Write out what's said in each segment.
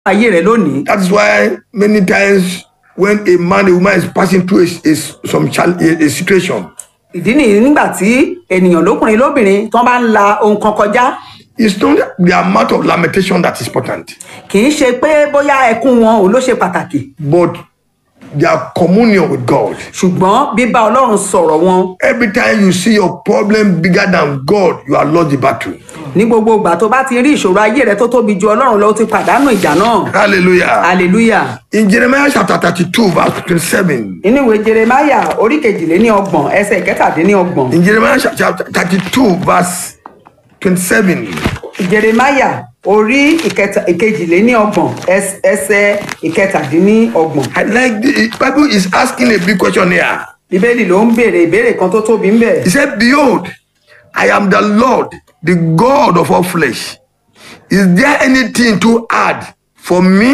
ayé rẹ lónìí That's why many times when a man, a woman is passing through a, a, some chal- a, a situation, ìdí nìyí nígbà tí ènìyàn lókùnrin lóbìnrin tó bá ń la ohun kan kọjá it's not the amount of lamentation that is important, kì í ṣe pé bóyá ẹkún wọn ò ló ṣe pàtàkì but their communion with God. ṣùgbọ́n bíbá ọlọ́run sọ̀rọ̀ wọn Every time you see your problem bigger than God, you are lost the battle. ní gbogbo ìgbà tó bá ti rí ìṣòro ayé rẹ tó tóbi ju ọlọ́run lọ ó ti pàdánù ìjà náà Hallelujah. hallelujah In Jeremiah chapter 32, verse 27, nínú ìwé jeremaya orí kejìléní ọgbọ̀n ẹsẹ̀ ìkẹtàdínní ọgbọ̀n in Jeremiah chapter 32, verse 27, jeremaya orí ìkẹta- ìkejìléní ọgbọ̀n ẹs- ẹsẹ̀ ìkẹtàdínní ọgbọ̀n I like the Bible is asking a big question here. bíbélì ló ń béèrè ìbéèrè kan tó tóbi ń bẹ̀ He said, Behold, I am the Lord, the God of all flesh. Is there anything too hard for me?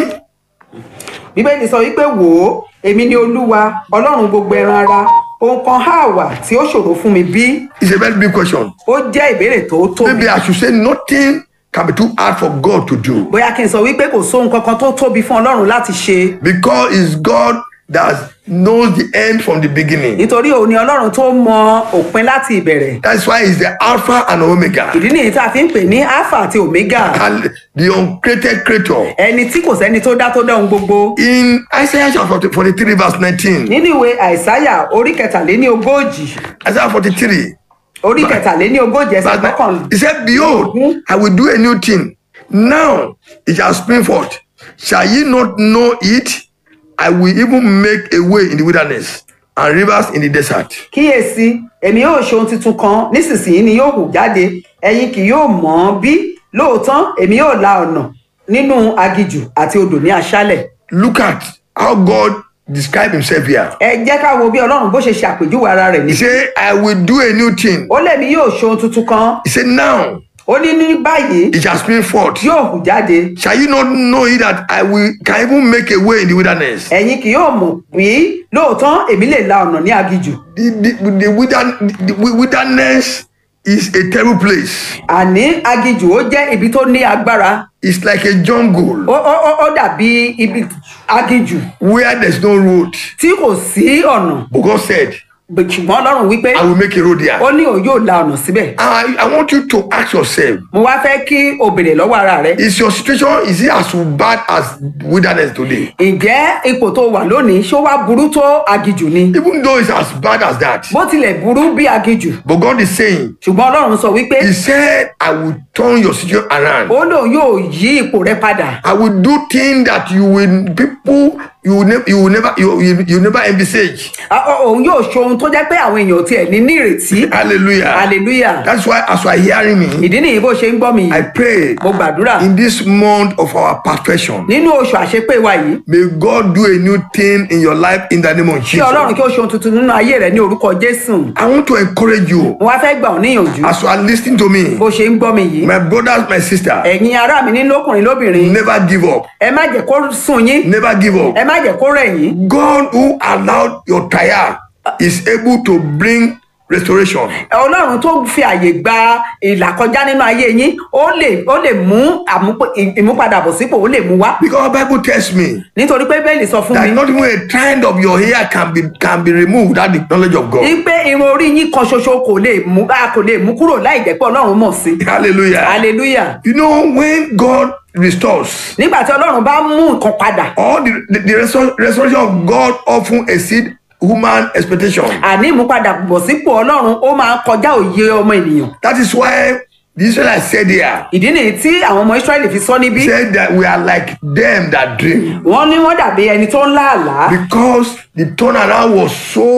bíbélì sọ wípé wò ó èmi ni olúwa ọlọ́run gbogbo ẹran ara ohun kan á wà tí ó ṣòro fún mi bí It's a very big question. ó jẹ́ ìbéèrè tó tóbi Maybe I should say nothing can be too hard for God to do bóyá kí n sọ wípé kò sóhun kankan tó tóbi fún ọlọ́run láti ṣe because it's God that knows the end from the beginning. nítorí òun ni ọlọ́run tó mọ òpin láti ìbẹ̀rẹ̀ That's why he's the Alpha and Omega, ìdí nìyí tá a fi ń pè ní alpha àti omega and the uncreated creator. ẹni tí kò sẹ́ni tó dá tó dá ohun gbogbo In Isaiah chapter 43, verse 19, nínú ìwé àìsáyà orí kẹtàléní ogójì Isaiah 43, orí kẹtàléní ogójì ẹsẹ̀ verse gbọ́kàn 19, he said, Behold, I will do a new thing. Now it shall spring forth. Shall ye not know it? I will even make a way in the wilderness and rivers in the desert. kíyèsí èmi yóò ṣe ohun tuntun kan nísinsìnyí ni yóò hù jáde ẹ̀yin kì yóò mọ̀ ọ́n bí lóòótọ́ èmi yóò la ọ̀nà nínú agijù àti odò ní aṣálẹ̀ Look at how God described himself here. ẹ jẹ́ ká wo bí ọlọ́run bó ṣe ṣe àpèjúwe ara rẹ̀ He ní. said, I will do a new thing. ó lèmi yóò ṣe ohun tuntun kan He said, Now ó ní ní báyìí it shall spring forth. yóò hù jáde Shall you not know it that I will can even make a way in the wilderness? ẹ̀yin kì yóò mọ̀ bí lóòótọ́ èmi lè la ọ̀nà ní agijù The, the, the, wildern- the wilderness is a terrible place. àní agijù ó jẹ́ ibi tó ní agbára It's like a jungle ó ó ó- ó dàbí ibi agijù where there's no road. tí kò sí ọ̀nà But God said, ṣùgbọ́n ọlọ́run wípé I will make a road there. ó ní òun yóò la ọ̀nà síbẹ̀ I, I want you to ask yourself, mo wá fẹ́ kí o bèrè lọ́wọ́ ara rẹ is your situation is it as bad as wilderness today? ǹjẹ́ ipò tó wà lónìí ṣó wá burú tó agijù ni Even though it's as bad as that. bó tilẹ̀ burú bí agijù But God is saying, ṣùgbọ́n ọlọ́run sọ wípé He said, I will turn your situation around. ó lóun yóò yí ipò rẹ padà I will do things that you will people you will never you will never you, you, you never envisage. Á- ó- òun yóò ṣe ohun tó jẹ́ pé àwọn èèyàn tiẹ̀ ní nírètí Hallelujah. hallelujah That's why as you are hearing me, ìdí nìyí bó ṣe ń gbọ́ mi I yìí pray mo gbàdúrà in this month of our perfection, nínú oṣù àṣepé wa yìí may God do a new thing in your life in the name of kí ọlọ́run Jesus. kí ó ṣe ohun tuntun nínú ayé rẹ ní orúkọ jésù I want to encourage you mo wá fẹ́ gbà ọ́ níyànjú as you are listening to me, bó ṣe ń gbọ́ mi yìí my brothers, my sister, ẹ̀yin ará mi ní lókùnrin lóbìnrin never give up. ẹ má jẹ́ kó sùn yín Never give up. ẹ má jẹ́ kó rẹ̀ yín God who allowed your trial is able to bring restoration. ọlọ́run tó fi àyè gba ìlàkọjá nínú ayé yín ó lè ó lè mú àmúpò- ì- ìmúpadàbọ̀sípò ó lè mú wá Because Bible tells me nítorí pé bẹ́ẹ̀lì sọ fún that mi not even a trend of your hair can be can be removed without the knowledge of God. wípé irun orí yín kan ṣoṣo kò lè mú a kò lè mú kúrò láì jẹ́ pé ọlọ́run mọ̀ sí Hallelujah. hallelujah You know when God restores, nígbà tí ọlọ́run bá mú nǹkan padà all the the, the restor- restoration of God often exceed human expectation. àní ìmúpadàbọ̀sípò ọlọ́run ó máa kọjá òye ọmọ ènìyàn That is why the Israelites said there, ìdí nìyí tí àwọn ọmọ israẹli fi sọ níbí said that we are like them that dream. wọ́n ní wọ́n dàbí ẹni tó ń lá àlá Because the turnaround was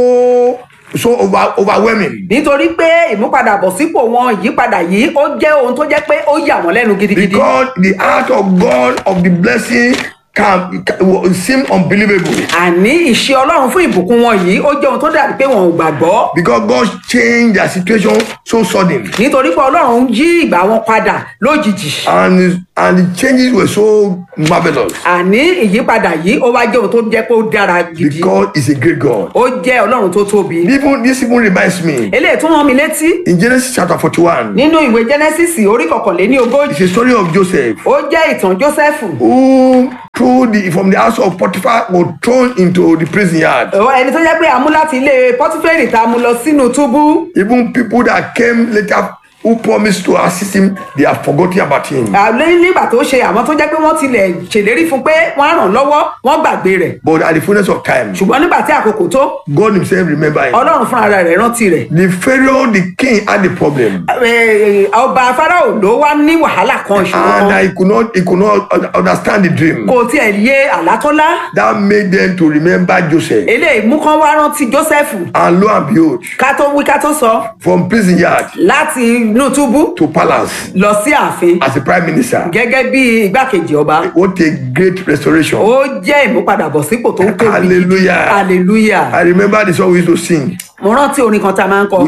so so over, overwhelming. nítorí pé ìmúpadàbọ̀sípò wọn ìyípadà yìí ó jẹ́ ohun tó jẹ́ pé ó yà wọ́n lẹ́nu gidigidi Because the heart of God of the blessing can, can seem unbelievable àní ìṣe ọlọ́run fún ìbùkún wọn yìí ó jẹ́ ohun tó dàbí pé wọn ò gbàgbọ́ because God changed their situation so sudden nítorí pé ọlọ́run yí ìgbà wọn padà lójijì and and the changes were so marvelous àní ìyípadà yìí ó wá jẹ́ ohun tó jẹ́ pé ó dára gidi because he's a great God. ó jẹ́ ọlọ́run tó tóbi Even this even reminds me eléyìí tún rán mi létí in Genesis chapter 41, nínú ìwé genesis orí kọkànléní ogójì it's a story of Joseph ó jẹ́ ìtàn joseph who through the from the house of Potiphar was thrown into the prison yard. Ó, ẹni tó jẹ́ pé a mú láti ilé pọtifẹ́rì tá a mú lọ sínú túbú Even people that came later who promised to assist him, they have forgotten about him. àlẹ́ nígbà tó ṣe àwọn tó jẹ́ pé wọ́n tilẹ̀ ṣèlérí fún pé wọ́n á ràn lọ́wọ́ wọ́n gbàgbé rẹ̀ But at the fullness of time, ṣùgbọ́n nígbà tí àkókò tó God Himself remember him. ọlọ́run fúnra rẹ̀ rántí rẹ̀ The Pharaoh, the king, had a problem, Eh, ọba farao ló wá ní wàhálà kan ìṣòro and kan he could not he could not un- understand the dream. kò tiẹ̀ yé àlátọ́lá That made them to remember Joseph. eléyìí mú kán wá rántí joseph And lo and behold, ká tó wí ká tó sọ from prison yard láti inú túbú to palace lọ sí ààfin as a prime minister. gẹ́gẹ́ bí igbákejì ọba What a great restoration. ó jẹ́ ìmúpadàbọ̀sípò tó ń tóbi Hallelujah. hallelujah I remember the song we used to sing. mo rántí orin kan tá a máa ń kọ